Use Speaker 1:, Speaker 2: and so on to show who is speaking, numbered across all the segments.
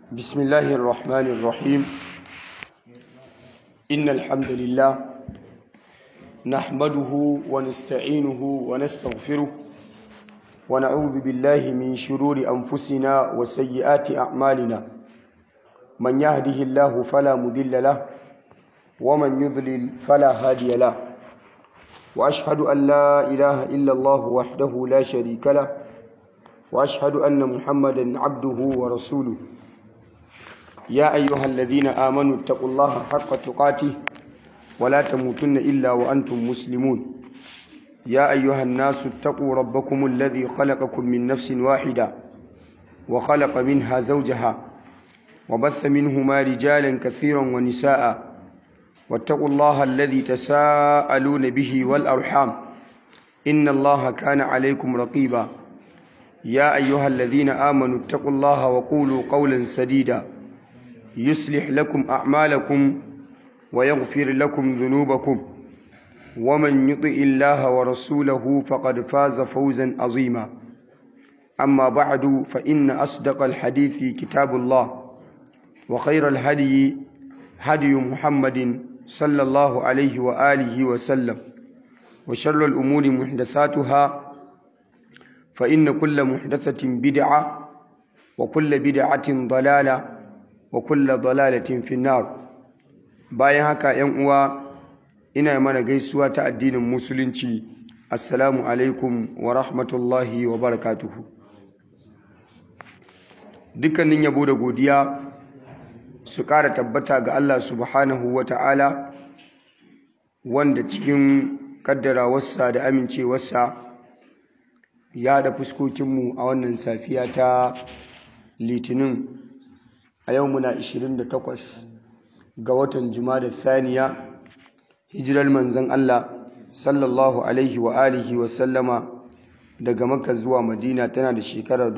Speaker 1: بسم الله الرحمن الرحيم إن الحمد لله نحمده ونستعينه ونستغفره ونعوذ بالله من شرور أنفسنا وسيئات أعمالنا من يهده الله فلا مضل له ومن يضلل فلا هادي له وأشهد أن لا إله إلا الله وحده لا شريك له وأشهد أن محمدا عبده ورسوله يا أيها الذين آمنوا اتقوا الله حق تقاته ولا تموتن إلا وأنتم مسلمون يا أيها الناس اتقوا ربكم الذي خلقكم من نفس واحدة وخلق منها زوجها وبث منهما رجالا كثيرا ونساء واتقوا الله الذي تساءلون به والأرحام إن الله كان عليكم رقيبا يا أيها الذين آمنوا اتقوا الله وقولوا قولا سديدا يصلح لكم أعمالكم ويغفر لكم ذنوبكم ومن يطع الله ورسوله فقد فاز فوزا عظيما أما بعد فإن أصدق الحديث كتاب الله وخير الهدي هدي محمد صلى الله عليه وآله وسلم وشر الأمور محدثاتها فإن كل محدثة بدعة وكل بدعة ضلالة wa kulla dalalatin finnar bayan haka yan uwa ina mana gaisuwa ta addinin musulunci assalamu alaikum wa rahmatullahi wa barakatuhu dukkanin yabo da godiya su ƙara tabbata ga Allah subhanahu wa ta'ala wanda cikin kaddarawarsa da amincewarsa ya da fuskokinmu a wannan safiya ta litinin a yau muna 28 ga watan da thaniya hijirar manzon Allah sallallahu alaihi wa alihi wa sallama daga Makka zuwa Madina tana da shekara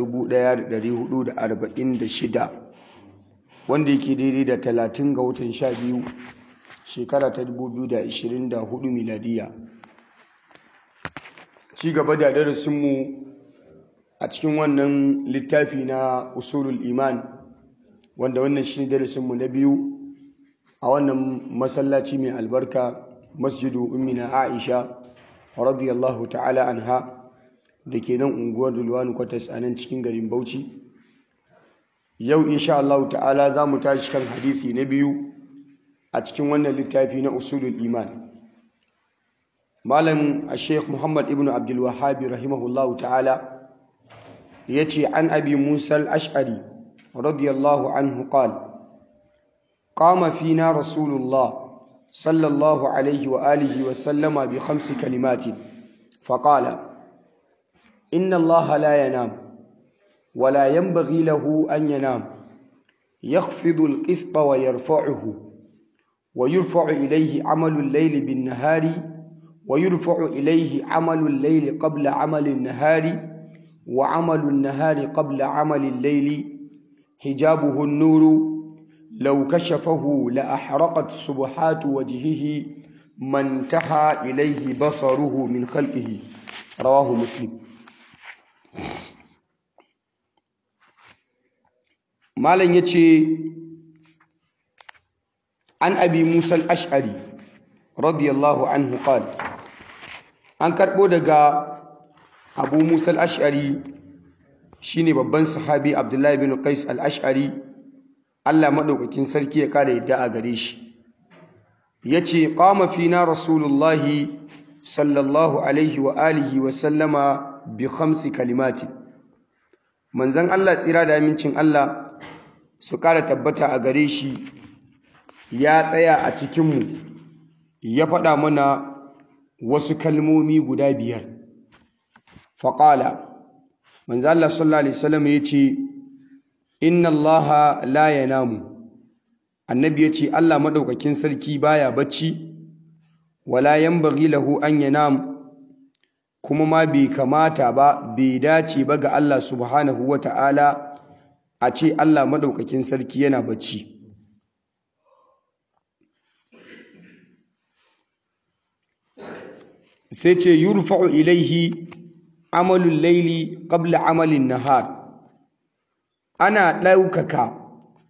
Speaker 1: 1446 wanda yake daidai da 30 ga watan 12 shekara ta 2024 miladiya ci gaba da darasinmu a cikin wannan littafi na usulul iman wanda wannan shi ne darasinmu na biyu a wannan masallaci mai albarka masjidu ummina aisha radiyallahu ta'ala anha da ke nan unguwar dulwani kwatas a nan cikin garin bauchi yau insha Allah ta'ala za mu tashi kan hadisi na biyu a cikin wannan littafi na usulul iman malam a sheikh muhammad ibn abdul wahabi rahimahullahu ta'ala ya ce an abi musa al-ash'ari رضي الله عنه قال قام فينا رسول الله صلى الله عليه وآله وسلم بخمس كلمات فقال إن الله لا ينام ولا ينبغي له أن ينام يخفض القسط ويرفعه ويرفع إليه عمل الليل بالنهار ويرفع إليه عمل الليل قبل عمل النهار وعمل النهار قبل عمل الليل حجابه النور لو كشفه لأحرقت سبحات وجهه ما انتهى إليه بصره من خلقه رواه مسلم مالن يتي عن أبي موسى الأشعري رضي الله عنه قال an karɓo daga abu musa al-ash'ari shine babban sahabi Abdullahi bin Qais al-Ash'ari Allah madaukakin sarki ya kare yadda a gare shi yace qama fina rasulullahi sallallahu alaihi wa alihi wa sallama bi khamsi kalimati manzon Allah tsira da amincin Allah su kara tabbata a gare shi ya tsaya a cikin mu ya faɗa mana wasu kalmomi guda biyar faqala manzo Allah sallallahu alaihi wasallam yace inna Allah la yanamu annabi yace Allah madaukakin sarki baya bacci wala yanbaghi lahu an yanam kuma ma bai kamata ba bai dace ba ga Allah subhanahu wata'ala a ce Allah madaukakin sarki yana bacci sai ce yurfa'u ilaihi amalul laili qabla amalin nahar ana ɗaukaka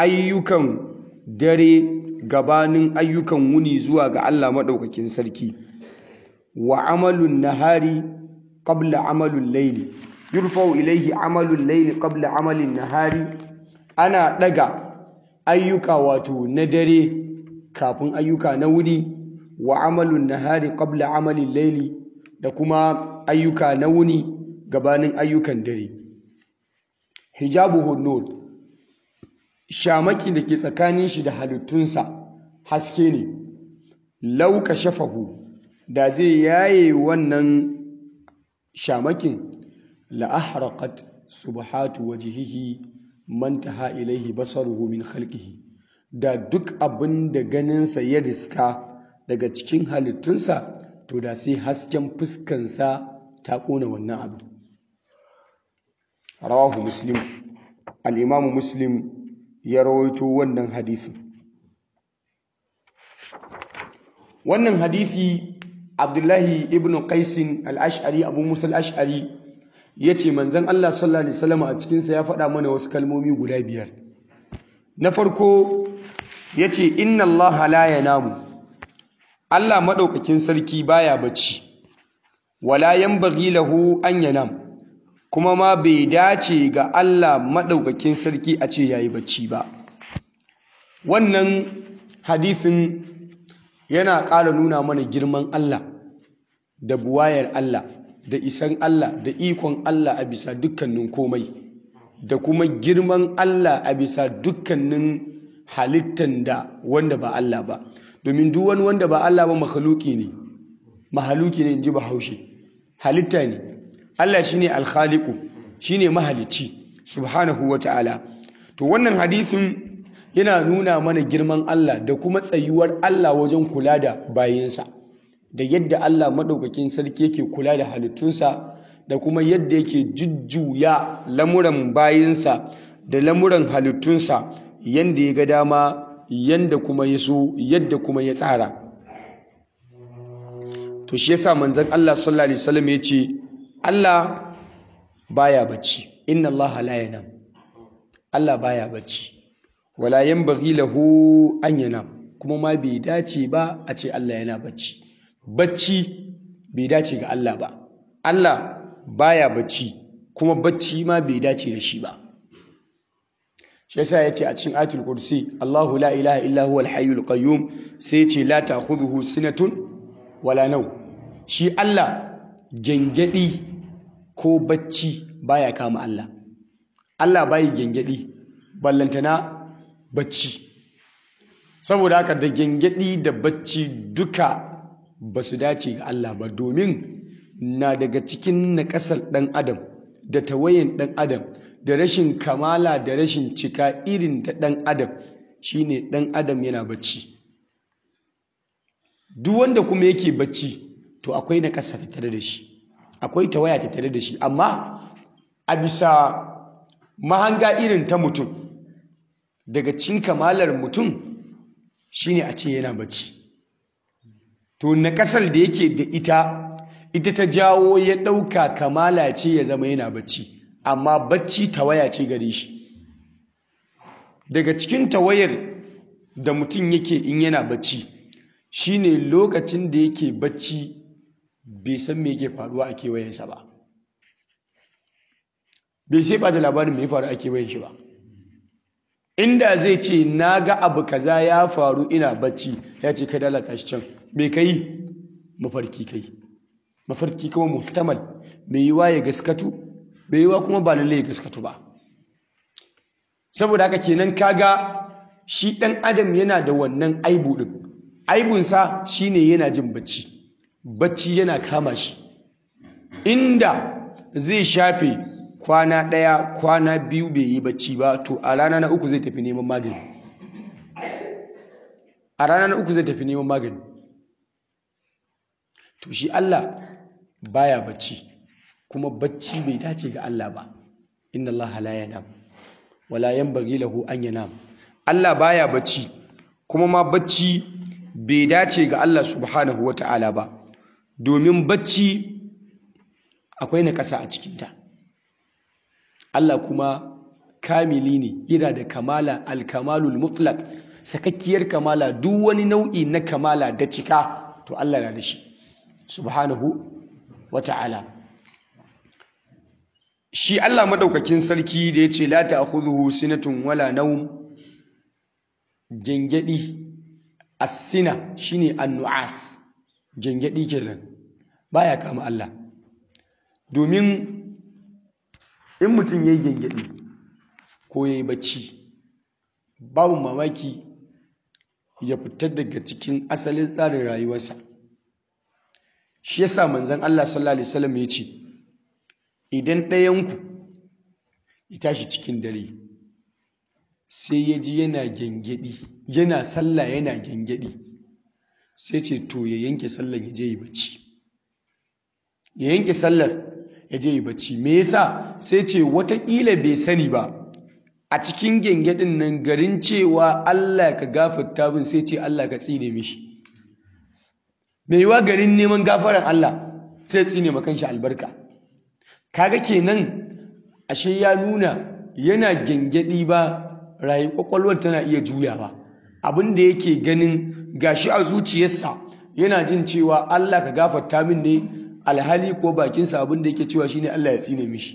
Speaker 1: ayyukan dare gabanin ayyukan wuni zuwa ga Allah maɗaukakin sarki wa amalun nahari qabla amalun laili yurfau ilaihi amalun laili qabla amalin nahari ana ɗaga ayyuka wato na dare kafin ayyuka na wuni wa amalun nahari qabla amalin laili da kuma ayyuka na wuni gabanin ayyukan dare hijabu nur shamaki da ke tsakanin shi da halittunsa haske ne lauka shafahu da zai yaye wannan shamakin la'ahraqat subhatu wajhihi man taha ilaihi basaruhu min khalqihi da duk abin da ganinsa ya riska daga cikin halittunsa to da sai hasken fuskansa ta ƙona wannan abu rawahu muslim al'imamu muslim ya rawaito wannan hadisi wannan hadisi abdullahi ibn qaisin al-ash'ari abu musa al-ash'ari ya ce manzan allah sallallahu alaihi wasallam a cikinsa ya faɗa mana wasu kalmomi guda biyar na farko ya ce inna allah la yanamu allah maɗaukakin sarki baya bacci wala yanbaghi lahu an yanam kuma ma bai dace ga Allah maɗaukakin sarki a ce yayi bacci ba wannan hadisin yana ƙara nuna mana girman Allah da buwayar Allah da isan Allah da ikon Allah a bisa dukkanin komai da kuma girman Allah a bisa dukkanin halittan da wanda ba Allah ba domin duk wani wanda ba Allah ba mahaluki ne mahaluki ne in ji bahaushe halitta ne Allah shine alkhaliqu shine mahalicci subhanahu wata'ala to wannan hadisin yana nuna mana girman Allah da kuma tsayuwar Allah wajen kula da bayinsa da yadda Allah madaukakin sarki yake kula da halittunsa da kuma yadda yake jujjuya lamuran bayinsa da lamuran halittunsa yanda ya ga dama yanda kuma ya so yadda kuma ya tsara to shi yasa manzon Allah sallallahu alaihi wasallam ya ce Allah baya bacci inna Allah la yanam Allah baya bacci wala yanbaghi lahu an yanam kuma ma bai dace ba a ce Allah yana bacci bacci bai dace ga Allah ba Allah baya bacci kuma bacci ma bai dace da shi ba shi yasa yace a cikin ayatul kursi Allahu la ilaha illa huwal hayyul qayyum sai yace la ta'khudhuhu sinatun wala naw shi Allah gengedi ko bacci baya kama Allah Allah bai gengedi ballantana bacci saboda haka da gengedi da bacci duka ba su dace ga Allah ba domin na daga cikin naƙasar ɗan adam da tawayen ɗan adam da rashin kamala da rashin cika irin ta ɗan adam shine ɗan adam yana bacci duk wanda kuma yake bacci to akwai naƙasa tattare da shi akwai tawaya tattare da shi amma a bisa mahanga irin ta mutum daga cikin kamalar mutum shine a ce yana bacci to na kasar da yake da ita ita ta jawo ya ɗauka kamala ce ya zama yana bacci amma bacci tawaya ce gare shi daga cikin tawayar da mutum yake in yana bacci shine lokacin da yake bacci bai san me yake faruwa a kewayensa ba bai sai ba da labarin mai faru a kewayen shi ba inda zai ce na ga abu kaza ya faru ina bacci ya ce kai dalata shi can me kai mafarki kai mafarki kuma muhtamal mai yiwa ya gaskatu mai yiwa kuma ba lalle ya gaskatu ba saboda haka kenan kaga shi ɗan adam yana da wannan aibu ɗin aibunsa shine yana jin bacci bacci yana kama shi inda zai shafe kwana ɗaya kwana biyu bai yi bacci ba to a rana na uku zai tafi neman magani a rana na uku zai tafi neman magani to shi Allah baya bacci kuma bacci bai dace ga Allah ba inna Allah la yanam wala yanbaghi lahu an yanam Allah baya bacci kuma ma bacci bai dace ga Allah subhanahu wata'ala ba domin bacci akwai na ƙasa a cikinta Allah kuma kamili ne yana da kamala alkamalul mutlaq sakakkiyar kamala duk wani nau'i na kamala da cika to Allah na da shi subhanahu wata'ala shi Allah madaukakin sarki da yace la ta'khudhuhu sinatun wala nawm gengedi as-sina shine an-nu'as gengedi kenan baya kama Allah domin in mutum yayi gengedi ko yayi bacci babu mamaki ya fita daga cikin asalin tsarin rayuwarsa shi yasa manzon Allah sallallahu alaihi wasallam ya ce idan ɗayanku ya tashi cikin dare sai ya ji yana gyangyaɗi yana sallah yana gyangyaɗi sai ce to ya yanke sallar ya je yi bacci ya yanke sallar ya je yi bacci me yasa sai ce watakila bai sani ba a cikin gyangyaɗin nan garin cewa Allah ka gafarta bin sai ce Allah ka tsine mishi mai yiwa garin neman gafaran Allah sai tsine makan shi albarka kaga kenan ashe ya nuna yana gyangyaɗi ba rayu kwakwalwar tana iya juyawa abin da yake ganin gashi a zuciyarsa yana jin cewa Allah ka gafarta min ne alhali ko bakinsa abin da yake cewa shine Allah ya tsine mishi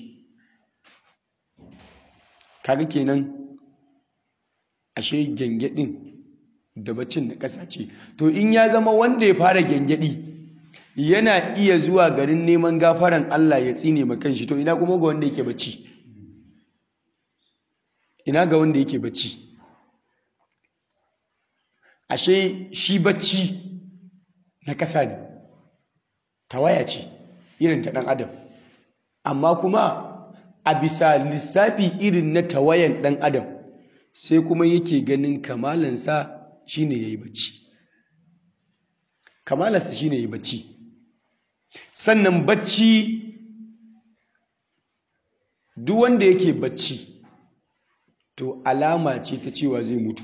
Speaker 1: kaga kenan ashe gyangyaɗin da baccin na ƙasa ce to in ya zama wanda ya fara gyangyaɗi yana iya zuwa garin neman gafaran Allah ya tsine ma kanshi to ina kuma ga wanda yake bacci ina ga wanda yake bacci ashe shi bacci na kasa ne tawaya ce irin ta ɗan adam amma kuma a bisa lissafi irin na tawayan ɗan adam sai kuma yake ganin kamalansa shine yayi bacci kamalansa shine yayi bacci sannan bacci duk wanda yake bacci to alama ce ta cewa zai mutu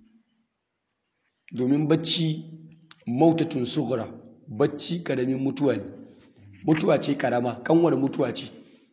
Speaker 1: domin bacci mautatun sugura bacci karamin mutuwa ne mutuwa ce karama kanwar mutuwa ce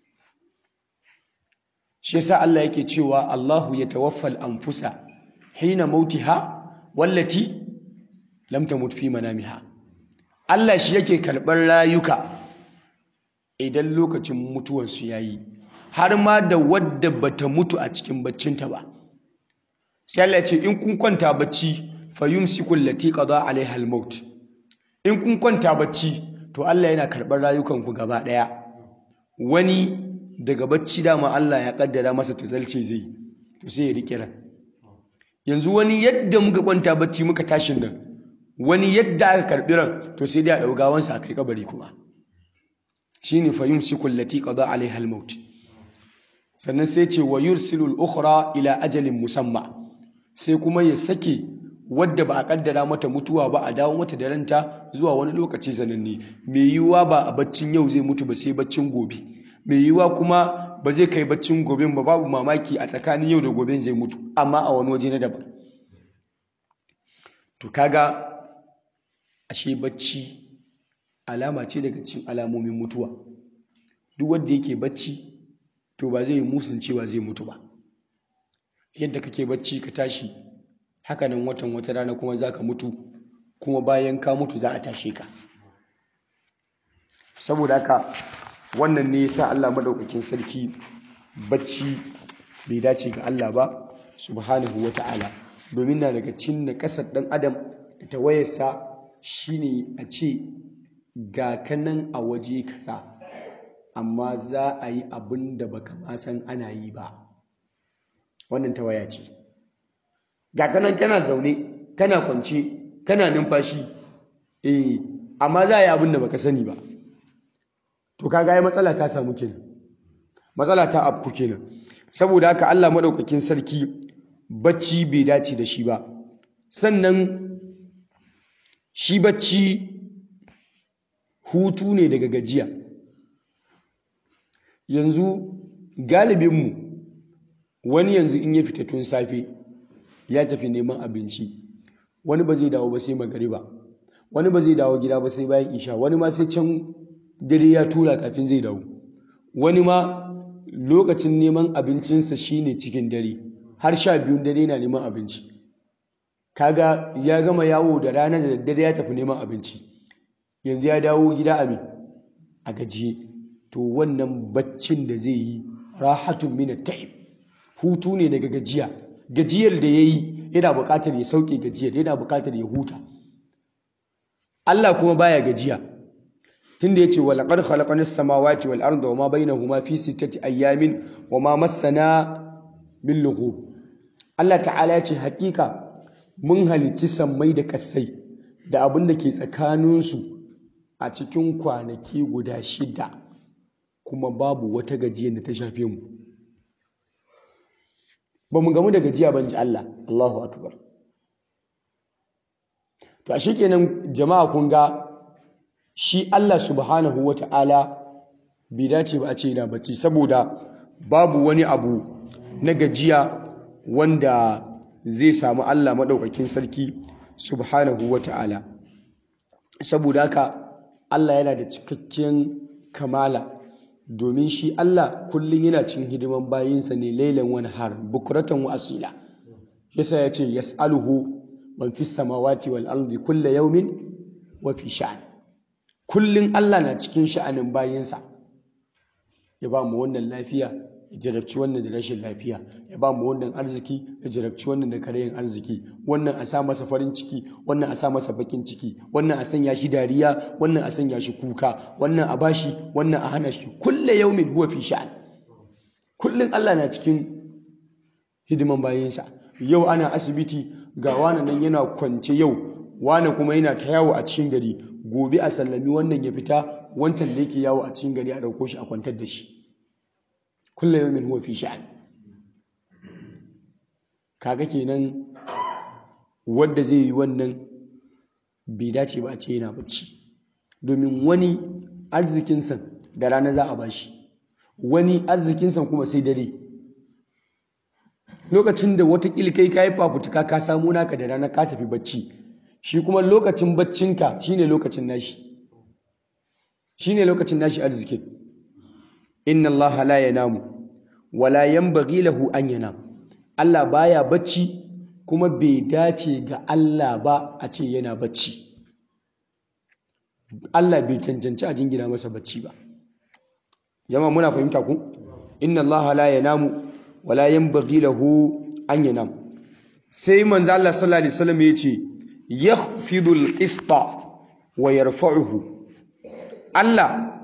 Speaker 1: shi yasa Allah yake cewa Allahu ya tawaffal anfusa hina mautiha wallati lam tamut fi manamiha Allah shi yake karɓar rayuka idan lokacin mutuwarsu ya yi har ma da wadda bata mutu a cikin baccinta ba sai Allah ce in kun kwanta bacci fa yumsiku allati qada alaiha al-maut in kun kwanta bacci to Allah yana karɓar rayukanku gaba ɗaya wani daga bacci dama Allah ya kaddara masa tazalce zai to sai ya rike ran yanzu wani yadda muka kwanta bacci muka tashin nan wani yadda aka karɓi ran to sai dai a ɗau gawansa a kai kabari kuma shine fa yumsiku allati qada alaiha al-maut sannan sai ce wa yursilul ukhra ila ajalin musamma sai kuma ya sake wadda ba a kaddara mata mutuwa ba a dawo mata da ranta zuwa wani lokaci sananne mai yiwuwa ba a baccin yau zai mutu ba sai baccin gobe mai yiwuwa kuma ba zai kai baccin gobe ba babu mamaki a tsakanin yau da gobe zai mutu amma a wani waje na daban to kaga ashe bacci alama ce daga cikin alamomin mutuwa duk wanda yake bacci to ba zai yi musun cewa zai mutu ba yadda kake bacci ka tashi hakanan watan wata rana kuma za ka mutu kuma bayan ka mutu za a tashe ka saboda haka wannan ne yasa Allah madaukakin sarki bacci bai dace ga Allah ba subhanahu wata'ala domin na daga cin na kasar dan adam da tawayarsa shine a ce ga kanan a waje kaza amma za a yi abin da baka ma san ana yi ba wannan tawaya ce ga kanan kana zaune kana kwance kana numfashi eh amma za a yi abin da baka sani ba to kaga ai matsala ta samu kenan matsala ta afku kenan saboda haka Allah madaukakin sarki bacci bai dace da shi ba sannan shi bacci hutu ne daga gajiya yanzu galibinmu wani yanzu in ya fita tun safe ya tafi neman abinci wani ba zai dawo ba sai magariba wani ba zai dawo gida ba sai bayan isha wani ma sai can dare ya tura kafin zai dawo wani ma lokacin neman abincinsa shine cikin dare har sha biyun dare yana neman abinci kaga ya gama yawo da rana da daddare ya tafi neman abinci yanzu ya dawo gida a me a gajiye to wannan baccin da zai yi rahatun min ta'ib hutu ne daga gajiya gajiyar da yayi yana buƙatar ya sauke gajiyar yana buƙatar ya huta Allah kuma baya gajiya tunda yace wa laqad khalaqna as-samawati wal arda wama bainahuma fi sittati ayamin wama massana min lughub Allah ta'ala yace hakika mun halicci sammai da kasai da abin da ke tsakaninsu a cikin kwanaki guda shida kuma babu wata gajiyar da ta shafe mu ba mu gamu da gajiya ban ji Allah Allahu akbar to a kenan jama'a kun ga shi Allah subhanahu wata'ala bai dace ba a ce yana bacci saboda babu wani abu na gajiya wanda zai samu Allah maɗaukakin sarki subhanahu wata'ala saboda haka Allah yana da cikakken kamala domin shi Allah kullum yana cin hidiman bayinsa ne lailan wani har bukuratan wa asila yasa ya ce yas'aluhu man fi samawati wal ardi kulla yawmin wa fi sha'an kullum Allah na cikin sha'anin bayinsa ya ba mu wannan lafiya ya jarabci wannan da rashin lafiya ya ba mu wannan arziki ya jarabci wannan da karayin arziki wannan a sa masa farin ciki wannan a sa masa bakin ciki wannan a sanya shi dariya wannan a sanya shi kuka wannan a bashi wannan a hana shi kulle yaumin huwa fi sha'an kullun Allah na cikin hidiman bayansa yau ana asibiti ga wani nan yana kwance yau wani kuma yana ta yawo a cikin gari gobe a sallami wannan ya fita wancan da yake yawo a cikin gari a ɗauko shi a kwantar da shi kullum yawmin huwa fi sha'an kaga kenan wanda zai yi wannan bai dace ba a ce yana bacci domin wani arzikinsa da rana za a bashi wani arzikinsa kuma sai dare lokacin da watakila kai ka yi fafutuka ka samu naka da rana ka tafi bacci shi kuma lokacin baccinka shine lokacin nashi shine lokacin nashi arzikin inna allaha la yanamu wala yanbaghi lahu an yanam Allah baya bacci kuma bai dace ga Allah ba a ce yana bacci Allah bai cancanci a jingina masa bacci ba jama'a muna fahimta ku inna allaha la yanamu wala yanbaghi lahu an yanam sai manzo Allah sallallahu alaihi wasallam yace yakhfidu al-qista wa yarfa'uhu Allah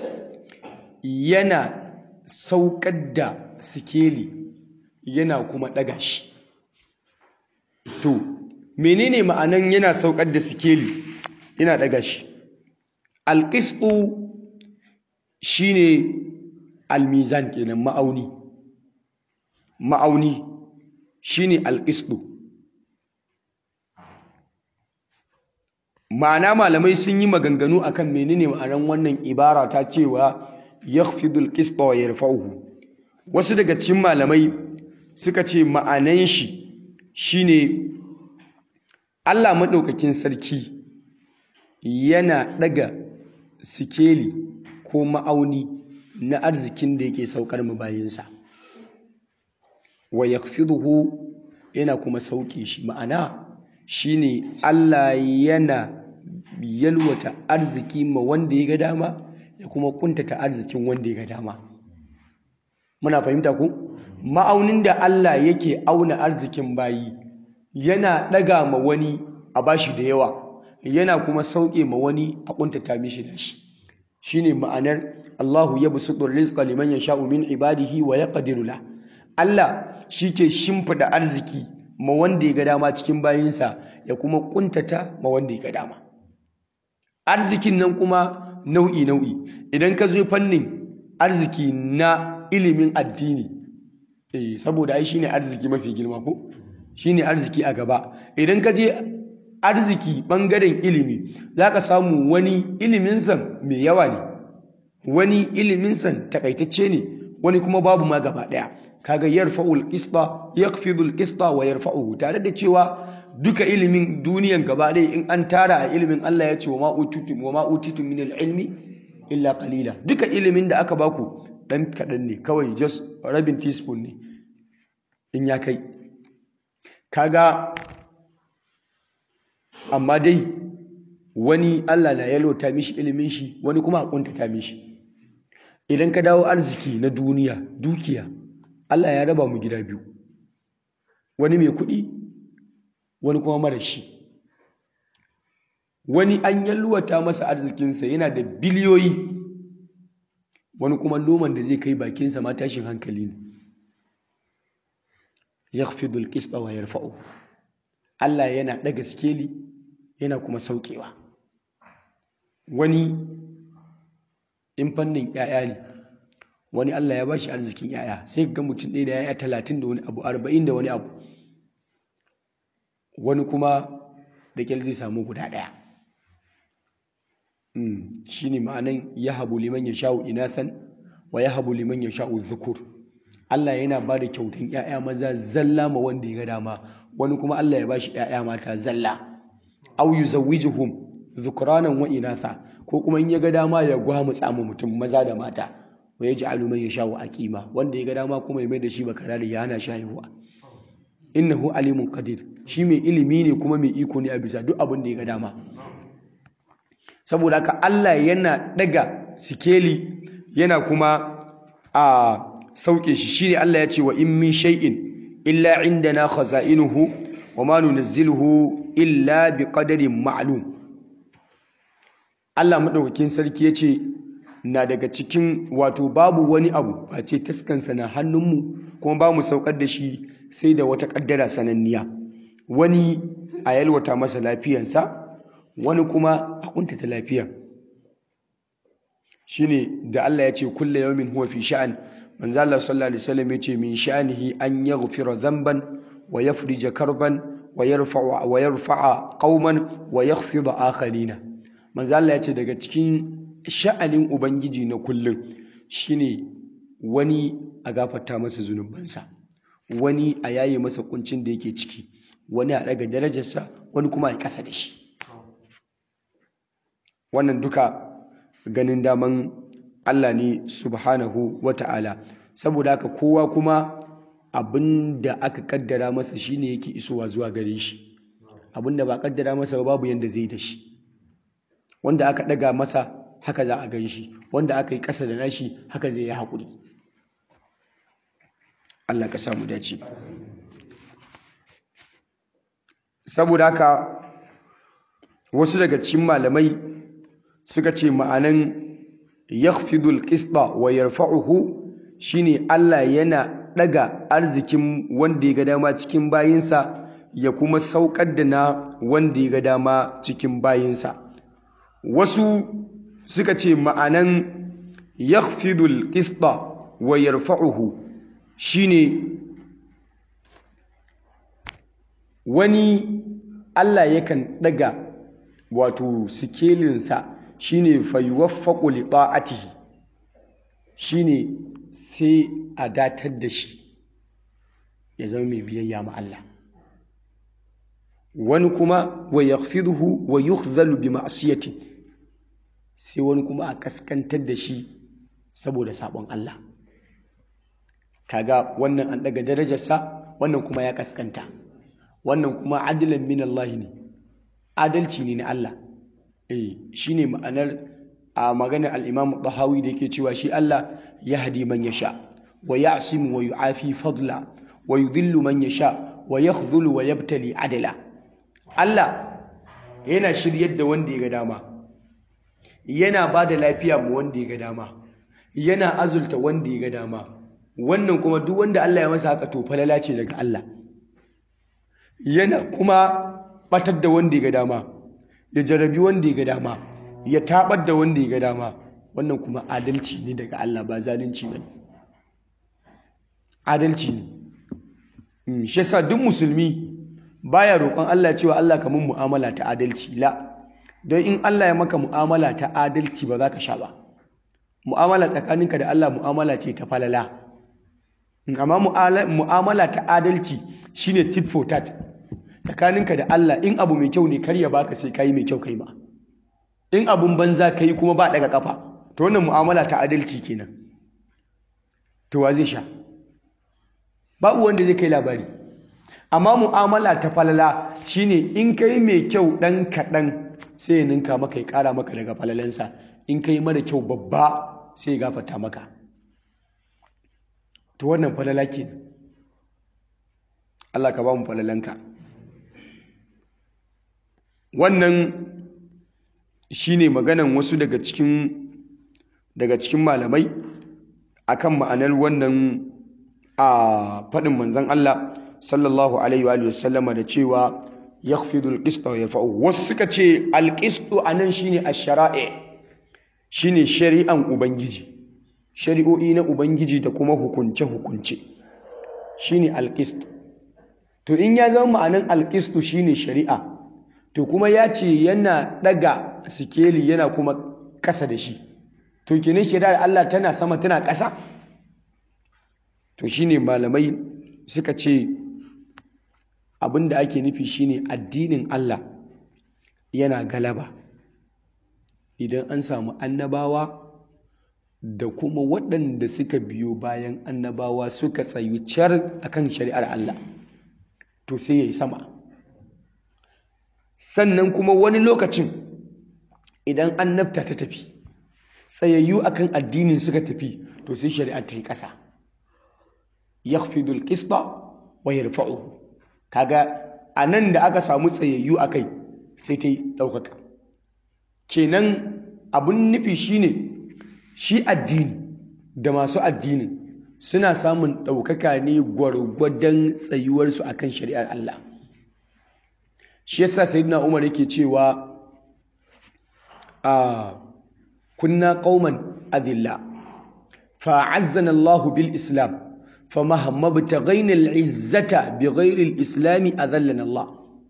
Speaker 1: yana saukar da sikeli yana kuma ɗaga shi to menene ma'anan yana saukar da sikeli yana ɗaga shi alƙisɗu shine almizan kenan ma'auni ma'auni shine alƙisɗu ma'ana malamai sun yi maganganu akan menene ma'anan wannan ibara ta cewa yakhfidul qista wa yarfa'uhu wasu daga cikin malamai suka ce ma'anan shi shine Allah madaukakin sarki yana daga sikeli ko ma'auni na arzikin da yake saukar mu bayinsa wa yakhfiduhu yana kuma sauke shi ma'ana shine Allah yana yalwata arziki ma wanda ya ga dama ya kuma kuntata arzikin wanda ya ga dama muna fahimta ku ma'aunin da Allah yake auna arzikin bayi yana ɗaga ma wani a bashi da yawa yana kuma sauke ma wani a kuntata mishi da shi shine ma'anar Allahu yabsutu rizqa liman yasha'u min ibadihi wa yaqdiru la Allah shike shimfida arziki ma wanda ya ga dama cikin bayinsa ya kuma kuntata ma wanda ya ga dama arzikin nan kuma nau'i nau'i idan ka zo fannin arziki na ilimin addini eh saboda ai shine arziki mafi girma ko shine arziki a gaba idan ka je arziki bangaren ilimi zaka samu wani iliminsa mai yawa ne wani iliminsa takaitacce ne wani kuma babu ma gaba daya kaga yarfa'ul qista yaqfidul qista wa yarfa'uhu tare da cewa duka ilimin duniyan gaba ɗaya in an tara a ilimin Allah ya ce wa ma utitum wa ma utitum min ilmi illa qalila duka ilimin da aka baku ɗan kaɗan ne kawai just rabin teaspoon ne in ya kai kaga amma dai wani Allah na yalota mishi ilimin shi wani kuma a kuntata mishi idan ka dawo arziki na duniya dukiya Allah ya raba mu gida biyu wani mai kuɗi wani kuma mara shi wani an yalwata masa arzikinsa yana da biliyoyi wani kuma loman da zai kai bakinsa ma tashin hankali ne yakhfidu al-qisṭa wa yarfa'u Allah yana ɗaga skeli yana kuma saukewa wani in fannin ‘ya'ya ne wani Allah ya bashi arzikin ‘ya'ya sai ga mutum ɗaya da ‘ya'ya talatin da wani abu arba'in da wani abu wani kuma da kyal zai samu guda ɗaya shi ne ma'anan ya habu liman ya sha'u inathan wa ya habu liman ya sha'u zukur Allah yana ba da kyautan ‘ya'ya maza zalla ma wanda ya ga dama wani kuma Allah ya bashi ‘ya'ya mata zalla au yuzawwijuhum dhukranan wa inatha ko kuma in ya ga dama ya gwamutsa mu mutum maza da mata wa yaj'alu man yasha'u aqima wanda ya ga dama kuma ya mai da shi bakarari ya hana shahiwa innahu alimun qadir shi mai ilimi ne kuma mai iko ne a bisa duk abin da ya ga dama saboda haka Allah yana daga sikeli yana kuma a sauke shi shine Allah ya ce wa in min shay'in illa indana khaza'inuhu wa ma nunazziluhu illa bi qadarin ma'lum Allah madaukakin sarki yace na daga cikin wato babu wani abu face taskansa na hannunmu kuma ba mu saukar da shi sai da wata kaddara sananniya wani a yalwata masa lafiyansa wani kuma a kuntata lafiya shine da Allah ya ce kulle yawmin huwa fi sha'an manzo Allah sallallahu alaihi wasallam ya ce min sha'anihi an yaghfira dhanban wa yafrija karban wa yarfa'a wa yarfa'a qauman wa yakhfida akharina manzo Allah ya ce daga cikin sha'anin ubangiji na kullum shine wani a gafarta masa zunubansa wani a yaye masa kuncin da yake ciki wani a daga darajarsa wani kuma a kasa da shi wannan duka ganin daman Allah ne subhanahu wata'ala saboda haka kowa kuma abin da aka kaddara masa shine yake isowa zuwa gare shi abin da ba kaddara masa ba babu yanda zai da shi wanda aka daga masa haka za a gan shi wanda aka yi ƙasa da nashi haka zai yi haƙuri Allah ka samu dace saboda haka wasu daga cikin malamai suka ce ma'anan yakhfidul qista wa yarfa'uhu shine Allah yana daga arzikin wanda ya ga dama cikin bayinsa ya kuma saukar da na wanda ya ga dama cikin bayinsa wasu suka ce ma'anan yakhfidul qista wa yarfa'uhu shine wani Allah yakan daga wato sikelinsa shine fayuwaffaqu li ta'atihi shine sai a datar da shi ya zama mai biyayya ma Allah wani kuma wa yakhfiduhu wa yukhzalu bi ma'siyati sai wani kuma a kaskantar da shi saboda sabon Allah kaga wannan an daga darajarsa wannan kuma ya kaskanta wannan kuma adilan min Allah ne adalci ne na Allah eh shine ma'anar a maganar al-Imam Tahawi da yake cewa shi Allah yahdi man yasha wa ya'simu wa yu'afi fadla wa yudhillu man yasha wa yakhdhulu wa yabtali adala Allah yana shiryar da wanda ya ga dama yana ba da lafiya ma wanda ya ga dama yana azulta wanda ya ga dama wannan kuma duk wanda Allah ya masa haka to falala ce daga Allah yana kuma batar da wanda ya ga dama ya jarabi wanda ya ga dama ya tabar da wanda ya ga dama wannan kuma adalci ne daga Allah ba zalunci ba adalci ne shi yasa duk musulmi baya roƙon Allah cewa Allah ka mun mu'amala ta adalci la don in Allah ya maka mu'amala ta adalci ba za ka sha ba mu'amala tsakaninka da Allah mu'amala ce ta falala amma mu'amala ta adalci shine tit for tat tsakaninka da Allah in abu mai kyau ne kar ya baka sai kai mai kyau kai ma in abun banza kai kuma ba daga kafa to wannan mu'amala ta adalci kenan to wa zai sha babu wanda zai kai labari amma mu'amala ta falala shine in kai mai kyau ɗan kaɗan sai ya ninka maka ya ƙara maka daga falalansa in kai mara kyau babba sai ya gafata maka to wannan falala ke Allah ka ba mu falalanka wannan shine maganan wasu daga cikin daga cikin malamai akan ma'anar wannan a faɗin manzon Allah sallallahu alaihi wa sallama da cewa yakhfidu al-qista wa yarfa'u wasu suka ce al-qistu anan shine ash-shara'i shine shari'an ubangiji shari'o'i na ubangiji da kuma hukunce hukunce shine al-qist to in ya zama ma'anan al-qistu shine shari'a to kuma ya ce yana daga sikeli yana kuma kasa da shi to kenan shari'ar Allah tana sama tana kasa to shine malamai suka ce abin da ake nufi shine addinin Allah yana galaba idan an samu annabawa da kuma waɗanda suka biyo bayan annabawa suka tsayu car akan shari'ar Allah to sai ya yi sama sannan kuma wani lokacin idan annabta ta tafi tsayayyu akan addinin suka tafi to sai shari'ar ta yi ƙasa yakhfidul qista wa yarfa'uhu kaga a nan da aka samu tsayayyu a kai sai ta yi ɗaukaka kenan abun nufi shine shi addini da masu addinin suna samun ɗaukaka ne gwargwadon tsayuwarsu akan shari'ar Allah shi yasa sayyidina Umar yake cewa a kunna qauman adilla fa'azzana Allahu bil islam فمهما ابتغينا العزة بغير الإسلام أذلنا الله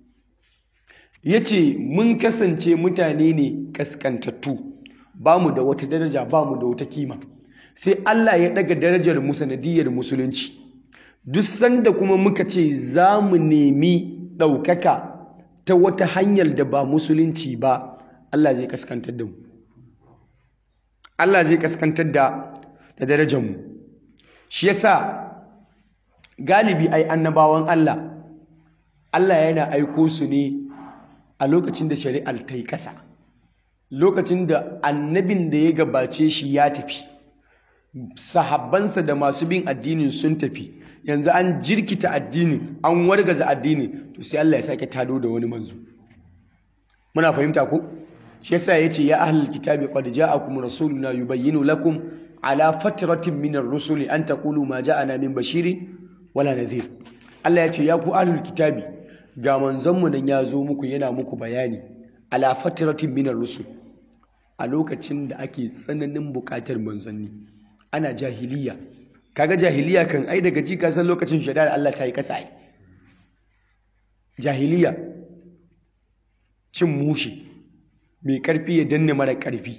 Speaker 1: yace mun kasance mutane ne kaskantattu ba mu da wata daraja ba mu da wata kima sai Allah ya daga darajar mu sanadiyar musulunci duk sanda kuma muka ce za mu nemi ɗaukaka ta wata hanyar da ba musulunci ba Allah zai kaskantar da mu Allah zai kaskantar da da darajar mu shi yasa galibi ai annabawan Allah Allah yana aiko su ne a lokacin da shari'ar ta yi ƙasa lokacin da annabin da ya gabace shi ya tafi sahabbansa da masu bin addinin sun tafi yanzu an jirkita addinin an wargaza addinin to sai Allah ya sake tado da wani manzo muna fahimta ko shi yasa yace ya ahlul kitabi qad ja'akum rasuluna yubayyinu lakum ala fatratin min ar-rusuli an taqulu ma ja'ana min bashirin wala nadhir Allah ya ce ya ku ahlul kitabi ga manzonmu nan ya zo muku yana muku bayani ala fatratin minar rusul a lokacin da ake tsananin bukatar manzanni ana jahiliya kaga jahiliya kan ai daga ji san lokacin shari'ar Allah ta yi kasa ai jahiliya cin mushi mai karfi ya danne mara karfi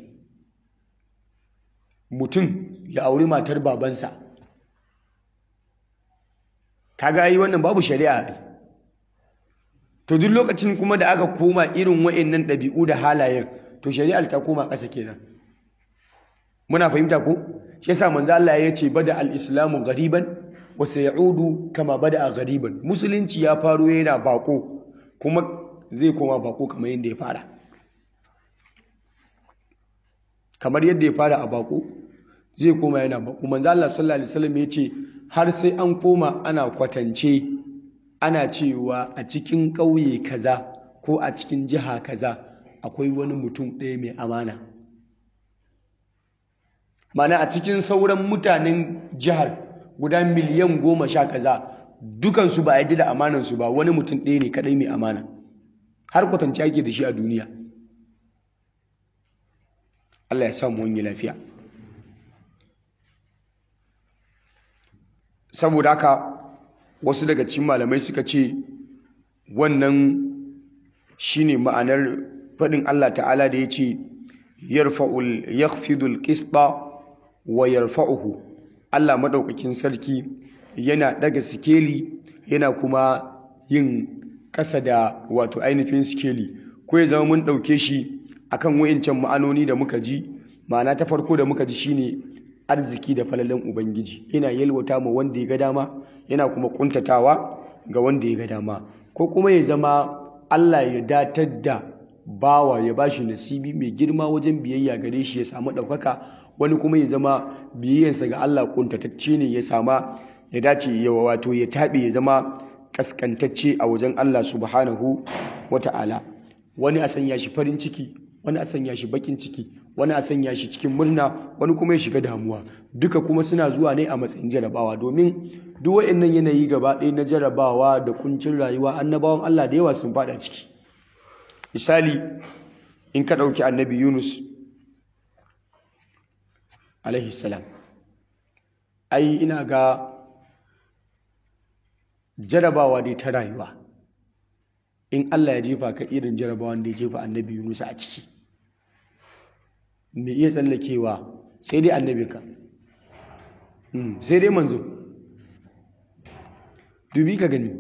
Speaker 1: mutum ya auri matar babansa kaga yi wannan babu shari'a to duk lokacin kuma da aka koma irin wa'annan ɗabi'u da halayen to shari'ar ta koma ƙasa kenan muna fahimta ko shi yasa manzo Allah ya ce bada al-islamu ghariban wa sayaudu kama bada ghariban musulunci ya faro yana bako kuma zai koma bako kamar yadda ya fara kamar yadda ya fara a bako zai koma yana bako manzo Allah sallallahu alaihi wasallam ya ce har sai an koma ana kwatance ana cewa a cikin ƙauye kaza ko a cikin jiha kaza akwai wani mutum ɗaya mai amana mana a cikin sauran mutanen jihar guda miliyan goma sha kaza dukansu ba a yi da amanansu ba wani mutum ɗaya ne kaɗai mai amana har kwatance ake da shi a duniya Allah ya samu wani lafiya saboda haka wasu daga cikin malamai suka ce wannan shine ma'anar faɗin Allah ta'ala da ya ce yarfa'ul yakhfidul qisba wa yarfa'uhu Allah madaukakin sarki yana daga sikeli yana kuma yin ƙasa da wato ainihin sikeli ko ya zama mun ɗauke shi akan wayancan ma'anoni da muka ji ma'ana ta farko da muka ji shine arziki da falalan ubangiji yana yalwata ma wanda ya ga dama yana kuma kuntatawa ga wanda ya ga dama ko kuma ya zama Allah ya datar da bawa ya bashi nasibi mai girma wajen biyayya gare shi ya samu ɗaukaka wani kuma ya zama biyayyarsa ga Allah kuntatacce ne ya sama ya dace ya wato ya taɓe ya zama kaskantacce a wajen Allah subhanahu wata'ala wani a sanya shi farin ciki wani a sanya shi bakin ciki wani a sanya shi cikin murna wani kuma ya shiga damuwa duka kuma suna zuwa ne a matsayin jarabawa domin duk waɗannan yanayi gaba ɗaya na jarabawa da kuncin rayuwa annabawan Allah da yawa sun faɗa ciki misali in ka ɗauki annabi Yunus alaihi salam ai ina ga jarabawa dai ta rayuwa in Allah ya jefa ka irin jarabawan da ya jefa annabi Yunus a ciki me iya tsallakewa sai dai annabinka sai dai manzo dubi ka gani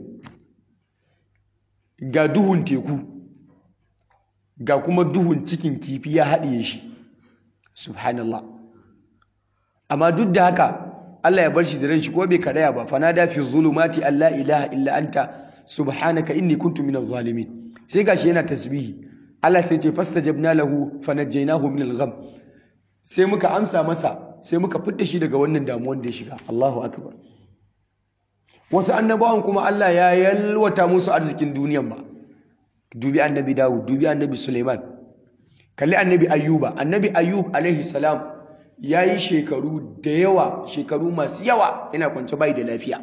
Speaker 1: ga duhun teku ga kuma duhun cikin kifi ya haɗiye shi subhanallah amma duk da haka Allah ya bar shi da ran shi ko bai karaya ba fanada fi zulumati alla ilaha illa anta subhanaka inni kuntu minaz zalimin sai gashi yana tasbihi Allah sai ce fastajabna lahu fanajjaynahu minal gham sai muka amsa masa sai muka fitta shi daga wannan damuwar da ya shiga Allahu akbar wasu annabawan kuma Allah ya yalwata musu arzikin duniyan ba dubi annabi Dawud dubi annabi Suleiman kalli annabi Ayyuba annabi Ayyub alaihi salam yayi shekaru da yawa shekaru masu yawa yana kwance bai da lafiya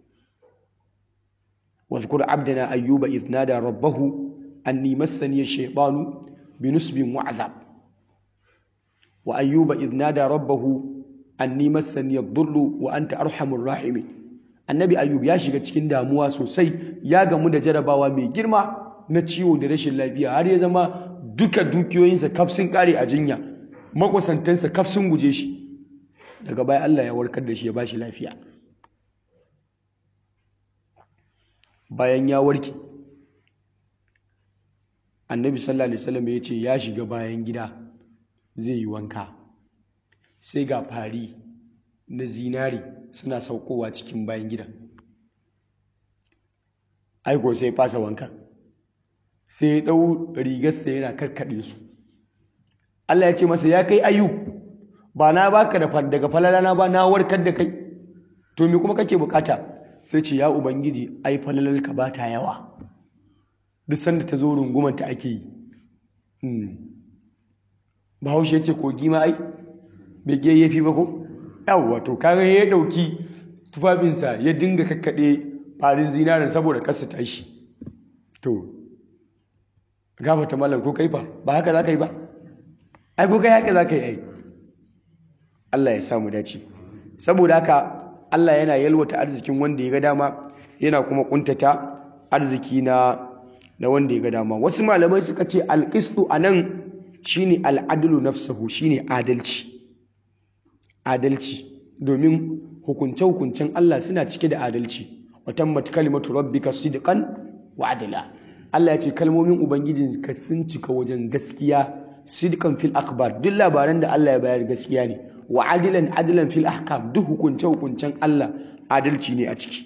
Speaker 1: واذكر عبدنا أيوب إذ نادى ربه أني مسني الشيطان بنسب وعذاب وأيوب إذ نادى ربه أني مسني الضر وأنت أرحم الراحمين annabi ayyub ya shiga cikin damuwa sosai ya gamu da jarabawa mai girma na ciwo da rashin lafiya har ya zama duka dukiyoyinsa kaf sun kare a jinya makwasantansa kaf sun guje shi daga baya Allah ya warkar da shi ya bashi lafiya bayan ya warke annabi sallallahu alaihi wasallam ya ce ya shiga bayan gida zai yi wanka sai ga fari na zinari suna saukowa cikin bayan gidan aiko sai fasa wanka sai ya ɗau rigarsa yana karkaɗe su Allah ya ce masa ya kai ayu ba na baka da daga falalana ba na warkar da kai to me kuma kake bukata sai ce ya ubangiji ai falalarka ba ta yawa duk sanda ta zo rungumanta ake yi bahaushe ya ce kogi ma ai bai yayyafi ba ko yawwa to kaga ya dauki tufafinsa ya dinga kakkaɗe farin zinarin saboda kasa tashi to gafata malam ko kai fa ba haka za ka yi ba ai ko kai haka za ka yi ai Allah ya samu dace saboda haka Allah yana yalwata arzikin wanda ya ga dama yana kuma kuntata arziki na na wanda ya ga dama wasu malamai suka ce alqistu anan shine al'adlu nafsuhu shine adalci adalci domin hukunce-hukuncen Allah suna cike da adalci watammat kalimatu rabbika sidqan wa adla Allah ya ce kalmomin ubangijinka sun cika wajen gaskiya sidqan fil akhbar duk labaran da Allah ya bayar gaskiya ne wa adilan adilan fil ahkam duk hukunce-hukuncen Allah adalci ne a ciki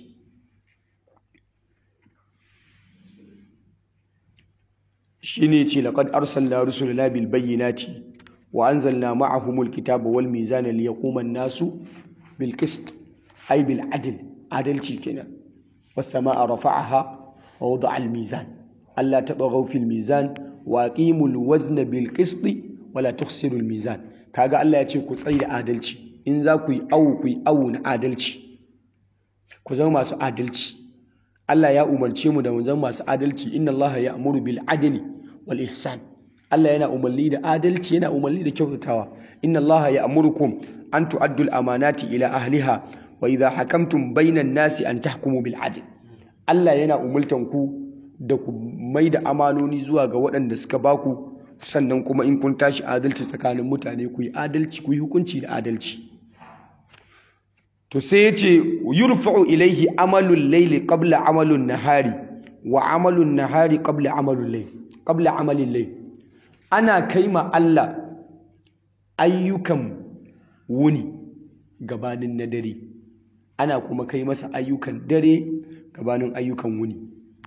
Speaker 1: shine ce laqad arsalna rusulana bil bayyinati wa anzalna ma'ahumul kitaba wal mizana liyaquma an-nasu bil qist ay bil adl adalci kenan was samaa rafa'aha wa wada'a al mizan alla tatghaw fil mizan wa aqimul wazna bil qist wa la tukhsiru al mizan kaga Allah ya ce ku tsayi da adalci in za ku yi awu ku yi awu na adalci ku zama masu adalci Allah ya umarce mu da mu zama masu adalci inna Allah ya'muru bil adli wal ihsan Allah yana umarni da adalci yana umarni da kyautatawa inna Allah ya'murukum an tu'addu al amanati ila ahliha wa idha hakamtum bainan nasi an tahkumu bil adl Allah yana umultan ku da ku mai da amanoni zuwa ga waɗanda suka baku sannan kuma in kun tashi adalci tsakanin mutane ku yi adalci ku yi hukunci da adalci to sai ya ce yurfa'u ilaihi amalul layli qabla amalun nahari wa amalun nahari qabla amalul layl qabla amalil layl ana kaima Allah ayyukan wuni gabanin na dare ana kuma kai masa ayyukan dare gabanin ayyukan wuni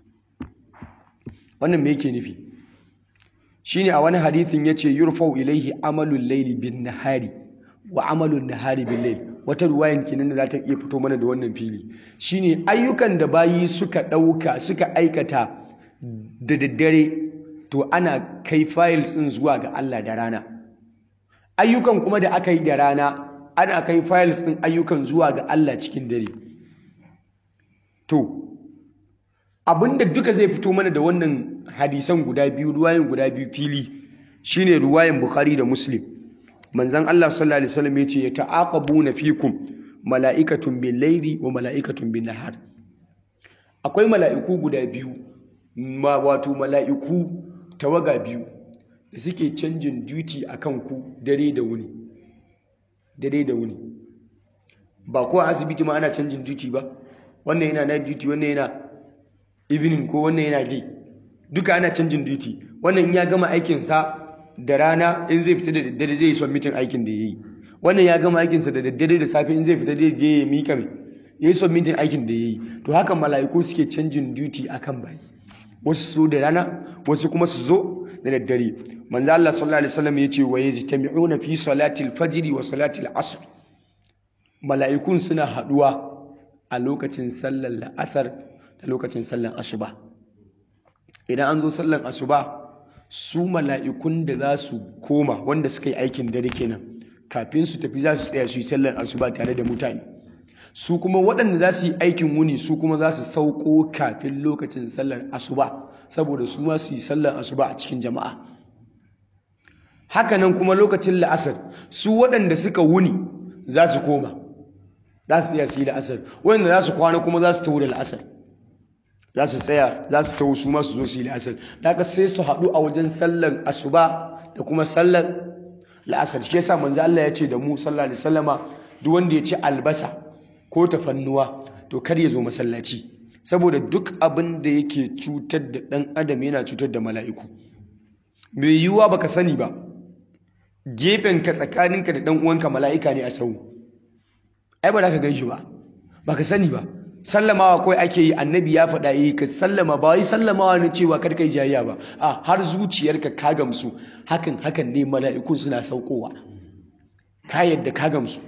Speaker 1: wannan me yake nufi shine a wani hadithin yace yurfau ilaihi amalul layli bin nahari wa amalun nahari bil layl wata ruwayan kenan da za ta iya fito mana da wannan fili shine ayyukan da bayi suka ɗauka suka aikata da daddare to ana kai files ɗin zuwa ga Allah da rana ayyukan kuma da aka yi da rana ana kai files ɗin ayyukan zuwa ga Allah cikin dare to abinda duka zai fito mana da wannan hadisan guda biyu ruwayan guda biyu fili shine ruwayan Bukhari da Muslim manzon Allah sallallahu alaihi wasallam yace ya ta'aqabuna fikum mala'ikatun bil layli wa mala'ikatun bin nahar akwai mala'iku guda biyu ma wato mala'iku tawaga biyu da suke canjin duty akan ku dare da wuni dare da wuni ba ko a asibiti ma ana canjin duty ba wannan yana night duty wannan yana evening ko wannan yana day duka ana canjin duty wannan in ya gama aikinsa da rana in zai fita da daddare zai yi submitin aikin da ya yi wannan ya gama aikinsa da daddare da safe in zai fita zai je ya mika mai ya yi submitin aikin da ya yi to haka mala'iku suke canjin duty akan bayi wasu su da rana wasu kuma su zo da daddare manzo Allah sallallahu alaihi wasallam yace wa yajtami'una fi salati al-fajr wa salati al-asr mala'ikun suna haduwa a lokacin sallar la'asar da lokacin sallar asuba idan an zo sallar asuba su mala'ikun da za su koma wanda suka yi aikin dare kenan kafin su tafi za su tsaya su yi sallar asuba tare da mutane su kuma waɗanda za su yi aikin wuni su kuma za su sauko kafin lokacin sallar asuba saboda su ma su yi sallar asuba a cikin jama'a hakanan kuma lokacin la'asar su waɗanda suka wuni za su koma za su iya su yi la'asar waɗanda za su kwana kuma za su tawo da la'asar za su tsaya za su tawo su ma su zo su yi la'asar da haka sai su haɗu a wajen sallar asuba da kuma sallar la'asar shi yasa manzo Allah ya ce da mu sallallahu alaihi wasallama duk wanda ya ci albasa ko tafannuwa to kar ya zo masallaci saboda duk abin da yake cutar da ɗan adam yana cutar da mala'iku bai yiwuwa baka sani ba gefenka tsakaninka da ɗan uwanka mala'ika ne a sau ai ba za ka gan shi ba baka sani ba sallamawa kawai ake yi annabi ya faɗa yi ka sallama ba wai sallamawa na cewa kar kai jayayya ba a har zuciyarka ka gamsu hakan hakan ne mala'ikun suna saukowa ka yadda ka gamsu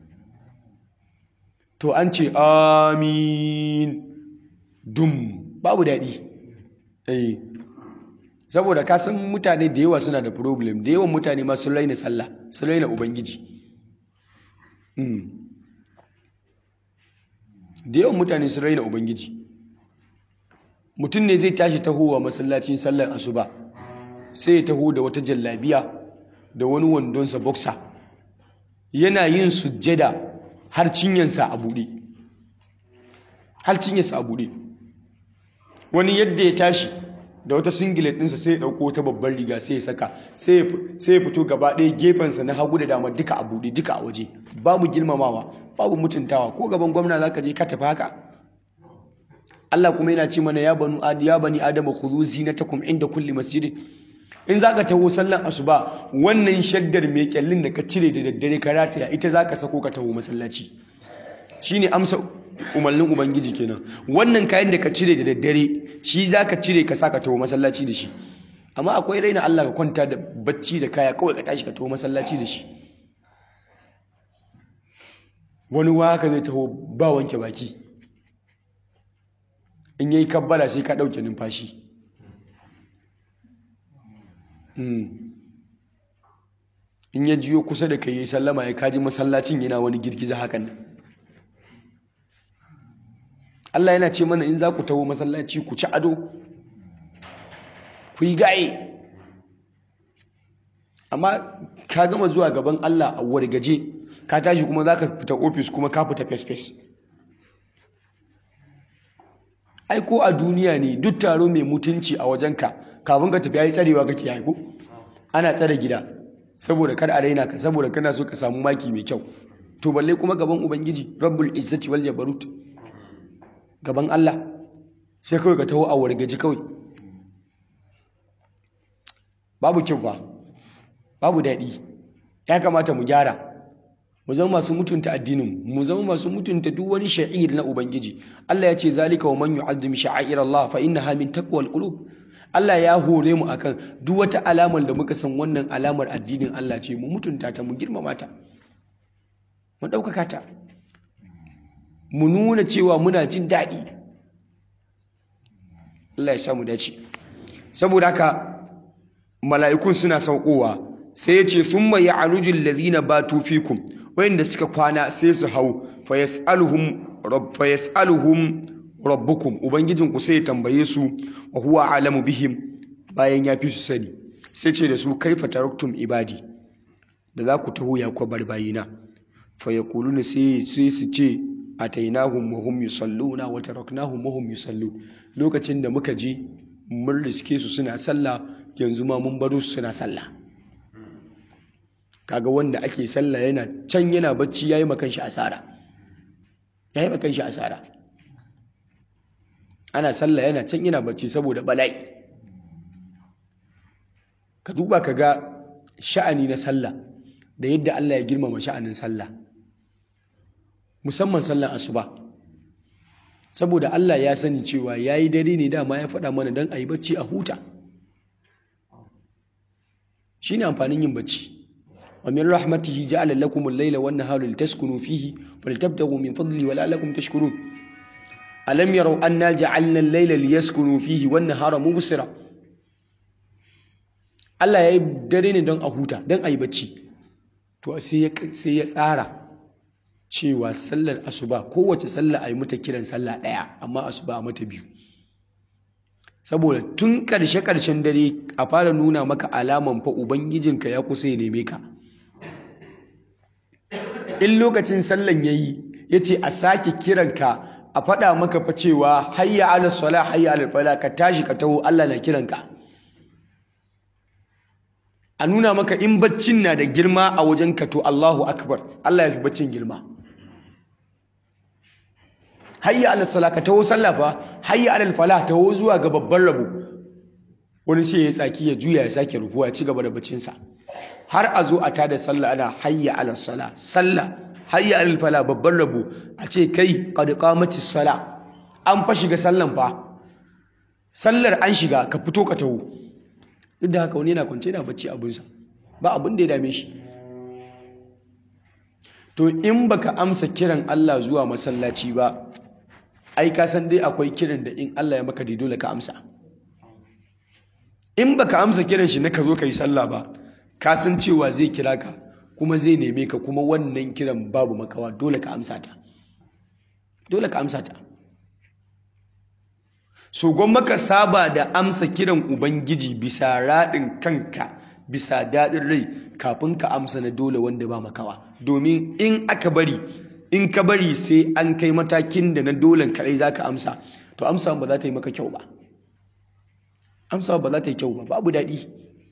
Speaker 1: to an ce amin dum babu daɗi eh saboda ka san mutane da yawa suna da problem da yawan mutane ma sun raina sallah sun raina ubangiji da yawan mutane sun raina ubangiji mutum ne zai tashi tahowa masallacin sallar asuba sai ya taho da wata jallabiya da wani wandonsa boxer yana yin sujjada har cinyansa a buɗe har cinyansa a buɗe wani yadda ya tashi da wata singlet ɗinsa sai ya ɗauko wata babbar riga sai ya saka sai ya fito gaba ɗaya gefensa na hagu da dama duka a buɗe duka a waje babu girmamawa babu mutuntawa ko gaban gwamna za ka je ka tafi haka Allah kuma yana ce mana ya banu ya bani adama khudhu zinatakum inda kulli masjidin in za ka taho sallan asuba wannan shaddar mai kyallin da ka cire da daddare ka rataya ita za ka sako ka taho masallaci shine amsa umarnin ubangiji kenan wannan kayan da ka cire da daddare shi za ka cire ka sa ka taho masallaci da shi amma akwai raina Allah ka kwanta da bacci da kaya kawai ka tashi ka taho masallaci da shi wani waka zai taho ba wanke baki in yayi kabbala sai ka ɗauke numfashi in ya jiyo kusa da kai yi sallama ya kaji masallacin yana wani girgiza hakan nan Allah yana ce mana in za ku taho masallaci ku ci ado ku yi gaye amma ka gama zuwa gaban Allah a wargaje ka tashi kuma za ka fita ofis kuma ka fita fes-fes ai ko a duniya ne duk taro mai mutunci a wajenka kafin ka tafi ya yi tsarewa kake haiku ana tsare gida saboda kar a raina ka saboda kana so ka samu maki mai kyau to balle kuma gaban ubangiji rabbul izzati wal jabarut gaban Allah sai kawai ka taho a wargaji kawai babu kyau ba babu daɗi ya kamata mu gyara mu zama masu mutunta addinin mu zama masu mutunta duk wani sha'ir na ubangiji Allah ya ce zalika wa man yu'azzim sha'air Allah fa innaha min taqwal qulub Allah ya hore mu akan duk wata alamar da muka san wannan alamar addinin Allah ce mu mutunta ta mu girmama ta mu ɗaukaka ta mu nuna cewa muna jin daɗi Allah ya samu dace saboda haka mala'ikun suna saukowa sai ya ce thumma ya'ruju allazina batu fikum wayanda suka kwana sai su hau fa yas'aluhum rabb fa yas'aluhum rabbukum ubangijinku sai ya tambaye su wa huwa alamu bihim bayan ya fi su sani sai ce da su kaifa taraktum ibadi da za ku taho ya kwabar bayina fa yaquluna sai sai su ce atainahum wa hum yusalluna wa taraknahum wa hum yusallun lokacin da muka je mun riske su suna sallah yanzu ma mun baro su suna sallah kaga wanda ake sallah yana can yana bacci yayi makan shi asara yayi makan shi asara ana sallah yana can yana bacci saboda bala'i ka duba ka ga sha'ani na sallah da yadda Allah ya girmama sha'anin sallah musamman sallan asuba saboda Allah ya sani cewa yayi dare ne dama ya faɗa mana don a yi bacci a huta shine amfanin yin bacci wa min rahmatihi ja'ala lakum al-layla wan nahara litaskunu fihi faltabtaghu min fadli wa la'allakum tashkurun alam yaraw anna ja'alna al-layla liyaskunu fihi wan nahara mubsira Allah yayi dare ne don a huta don a yi bacci to sai ya sai ya tsara cewa sallar asuba kowace sallah ayi mata kiran sallah daya amma asuba a mata biyu saboda tun karshe karshen dare a fara nuna maka alaman fa ubangijinka ya kusa ya neme ka in lokacin sallan yayi yace a sake kiranka a faɗa maka fa cewa hayya ala sala hayya ala fala ka tashi ka taho Allah na kiranka a nuna maka in baccin na da girma a wajen ka to Allahu akbar Allah ya fi baccin girma hayya ala sala ka taho sallah fa hayya ala fala taho zuwa ga babban rabo wani sai ya tsaki ya juya ya sake rufuwa ya ci gaba da baccinsa har a zo a tada sallah ana hayya ala sala sallah hayya ala fala babban rabo a ce kai qad qamatis sala an fa shiga sallan fa sallar an shiga ka fito ka taho duk da haka wani yana kwance yana bacci abinsa ba abin da ya dame shi to in baka amsa kiran Allah zuwa masallaci ba ai ka san dai akwai kiran da in Allah ya maka dai dole ka amsa in baka amsa kiran shi na ka zo ka yi sallah ba ka san cewa zai kira ka kuma zai neme ka kuma wannan kiran babu makawa dole ka amsa ta dole ka amsa ta so gwamma ka saba da amsa kiran ubangiji bisa raɗin kanka bisa daɗin rai kafin ka amsa na dole wanda ba makawa domin in aka bari in ka bari sai an kai matakin da na dolen kaɗai za ka amsa to amsa ba za ta yi maka kyau ba amsa ba za ta yi kyau ba babu daɗi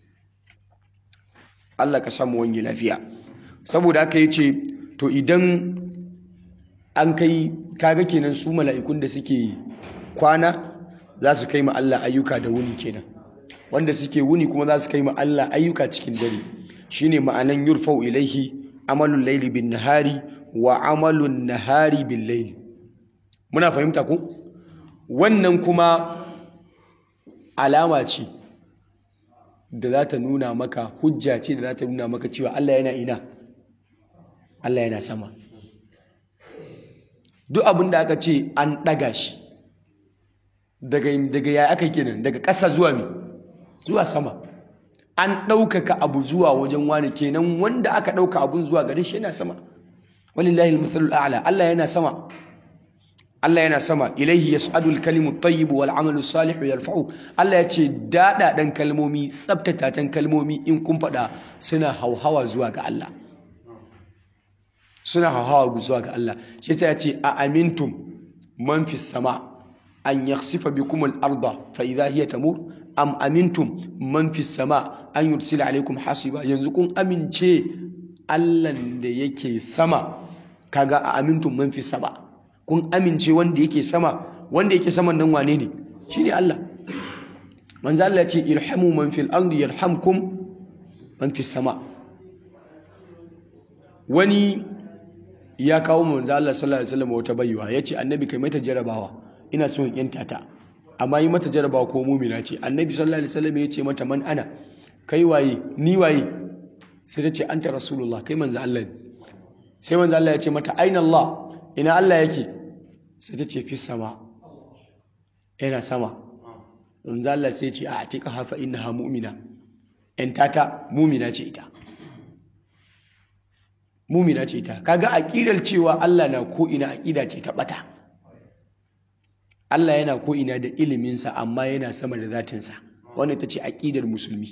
Speaker 1: Allah ka samu wange lafiya saboda aka yi ce to idan an kai kaga kenan su mala'ikun da suke kwana za su kai ma Allah ayyuka da wuni kenan wanda suke wuni kuma za su kai ma Allah ayyuka cikin dare shine ma'anan yurfau ilaihi amalul laili bin nahari wa amalun nahari bin laili muna fahimta ku wannan kuma alama ce da za ta nuna maka hujja ce da za ta nuna maka cewa Allah yana ina Allah yana sama duk abin da aka ce an ɗaga shi daga daga ya aka kenan daga ƙasa zuwa mi zuwa sama an ɗaukaka abu zuwa wajen wani kenan wanda aka ɗauka abun zuwa gare shi yana sama walillahi al-mathalul a'la Allah yana sama Allah yana sama ilaihi yas'adu al-kalimu at-tayyib wal 'amalu salihu yarfa'u Allah ya ce daɗaɗan kalmomi tsaftatatan kalmomi in kun faɗa suna hauhawa zuwa ga Allah suna hauhawa zuwa ga Allah shi sai ya ce a amintum man fis sama an yakhsifa bikum al-arda fa idha hiya tamur am amintum man fis sama an yursila alaikum hasiba yanzu kun amince Allah da yake sama kaga a amintum man fis sama kun amince wanda yake sama wanda yake saman nan wane ne shine Allah manzo Allah ya ce irhamu man fil ardi yarhamkum man fis sama wani ya kawo manzo Allah sallallahu alaihi wasallam wata baiwa yace annabi kai mata jarabawa ina so in yanta ta amma yi mata jarabawa ko mumina ce annabi sallallahu alaihi wasallam yace mata man ana kai waye ni waye sai ta ce anta rasulullah kai manzo Allah ne sai manzo Allah ya ce mata aina Allah ina Allah yake sai ta ce fi sama yana sama manzo Allah sai ya ce a atika hafa innaha mu'mina yan tata mumina ce ita mumina ce ita kaga aqidar cewa Allah na ko ina aqida ce ta bata Allah yana ko ina da iliminsa amma yana sama da zatinsa wannan ita ce aqidar musulmi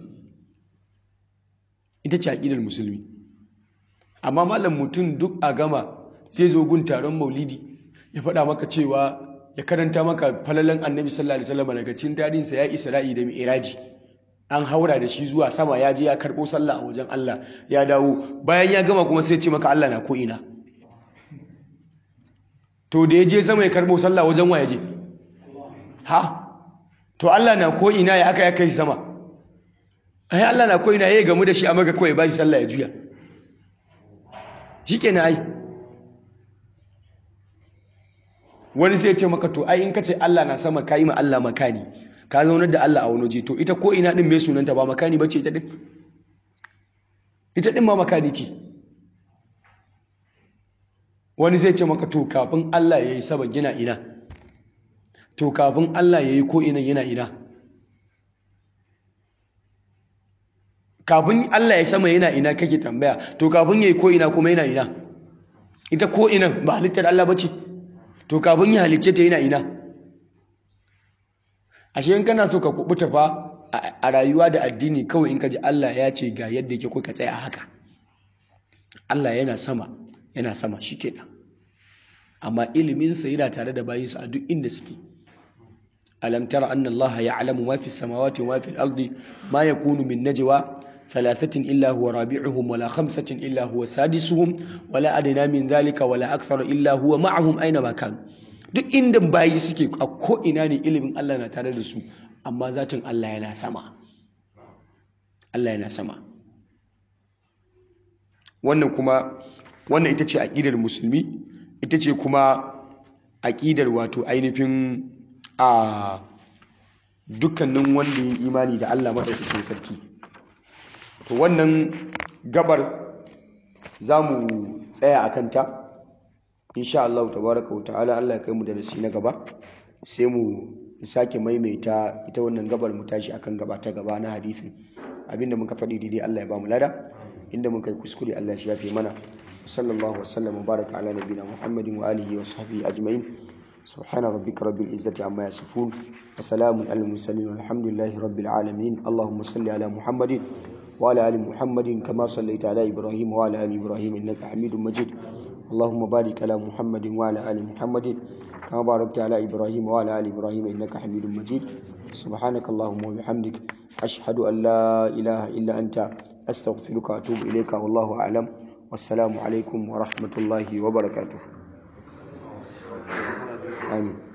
Speaker 1: ita ce aqidar musulmi amma malam mutum duk a gama zai zo gun taron maulidi ya faɗa maka cewa ya karanta maka falalan annabi sallallahu alaihi wasallam daga cikin tarihinsa ya isra'i da mi'raji an haura da shi zuwa sama ya je ya karɓo sallah a wajen Allah ya dawo bayan ya gama kuma sai ce maka Allah na ko ina to da ya je sama ya karɓo sallah wajen wa ya je ha to Allah na ko ina ya aka ya kai sama ai Allah na ko ina ya gamu da shi a maka kawai ba shi sallah ya juya shikenan ai wani sai ce maka to ai in ka ce Allah na sama ka yi ma Allah makani ka zaunar da Allah a wani waje to ita ko ina din mai sunanta ba makani bace ita din ita din ma makani ce wani zai ce maka to kafin Allah yayi sama gina ina to kafin Allah yayi ko ina yana ina kafin Allah ya sama yana ina kake tambaya to kafin yayi ko ina kuma yana ina ita ko ina ba halittar Allah bace to kafin ya halicce ta yana ina ashe in kana so ka kubuta fa a rayuwa da addini kawai in ka ji Allah ya ce ga yadda yake ka tsaya haka Allah yana sama yana sama shikenan amma iliminsa yana tare da bayinsa a duk inda suke alam tara anna Allah ya'lamu ma fi samawati wa ma fi al-ardi ma yakunu min najwa thalathatin illa huwa rabi'uhum wala khamsatin illa huwa sadisuhum wala adna min dhalika wala akthar illa huwa ma'ahum aina ma kanu duk inda bayi suke a ko'ina ne ilimin Allah na tare da su amma zatin Allah yana sama Allah yana sama wannan kuma wannan ita ce aƙidar musulmi ita ce kuma aƙidar wato ainihin a dukkanin wanda ya imani da Allah maɗaukakin sarki to wannan gabar za mu tsaya a kanta insha Allah tabaraka wa ta'ala Allah ya kai mu da nasi na gaba sai mu sake maimaita ita wannan gabar mu tashi akan gaba ta gaba na hadisin abinda muka faɗi daidai Allah ya ba mu lada inda muka yi kuskure Allah ya shafe mana sallallahu wasallam baraka ala nabiyina muhammadin wa alihi wa sahbihi ajma'in سبحان ربك رب العزة عما يصفون وسلام على المرسلين والحمد لله رب العالمين اللهم صل على محمد وعلى آل محمد كما صليت على إبراهيم وعلى آل إبراهيم إنك حميد مجيد اللهم بارك على محمد وعلى آل محمد كما باركت على إبراهيم وعلى آل إبراهيم إنك حميد مجيد سبحانك اللهم وبحمدك أشهد أن لا إله إلا أنت أستغفرك وأتوب إليك والله أعلم والسلام عليكم ورحمة الله وبركاته آمين